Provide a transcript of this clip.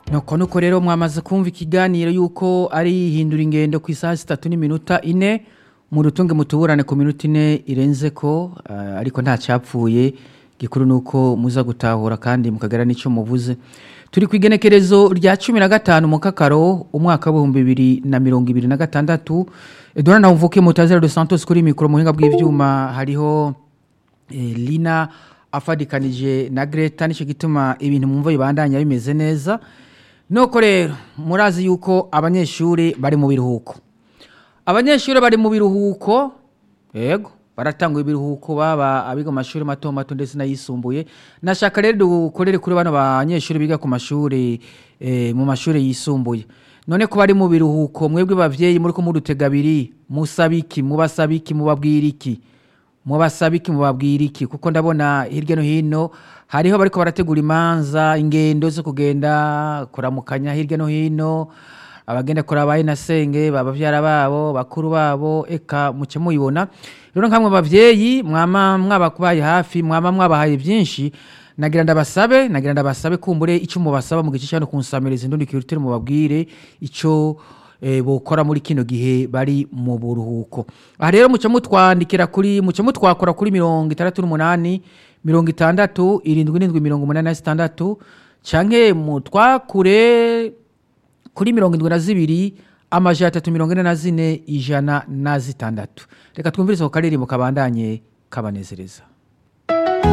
nuko nuko rero mwamaze kumva ikiganiro yuko ari hindura ingendo ku isaha zitatu n'iminota ine mu rutunge mutuburane ku minota ine irenze ko eh, ariko nta cyapfuye gikuru ni uko muza gutahura kandi mukagera n'icyo muvuze turi ku igenekerezo rya cumi na gatanu mu kakaro umwaka w'ibihumbi bibiri na mirongo ibiri na gatandatu edouard nawumvuke mutazera de santos kuri mikoro mu buhinga bw'ibyuma hariho eh, lina afadikanije na greta nicyo gituma ibintu mwumva bibandanya bimeze neza nuko rero murazi yuko abanyeshuri bari mu biruhuko abanyeshuri bari mu biruhuko yego baratanga ibiruhuko baba abiga mu mashuri mato mato ndetse n'ayisumbuye nashaka rero dukorere kuri bano banyeshuri biga ku mashuri eh, mu mashuri yisumbuye none ko bari mu biruhuko mwebwe bavyeyi muri ko mudutega abiri musabiki mubasabiki mubabwira iki mubasabiki mubabwira iki kuko ndabona hirya no hino hariho bariko barategura imanza ingendo zo kugenda kuramukanya hirya no hino abagenda kuraba inasenge babavyara babo bakuru babo eka muce muyibona rero nkamwe bavyeyi mwama mwabakubaye hafi mwama mwabahaye byinshi nagira ndabasabe nagira ndabasabe kumbure icyo mubasaba mu gice cyano kunsamiriza indundi kirutire mubabwire ico eh, bokora muri kino gihe bari mu buruhuko aha rero muce mutwandikira kuri muce mutwakora kuri mirongo itandatu n'umunani mirongo itandatu irindwi n'indwi mirongo umunani na zitandatu canke mutwakure kuri mirongo indwi na zibiri amajana atatu mirongo ine na zine ijana na zitandatu reka twumvirize ku karirimbo kabandanye kabanezereza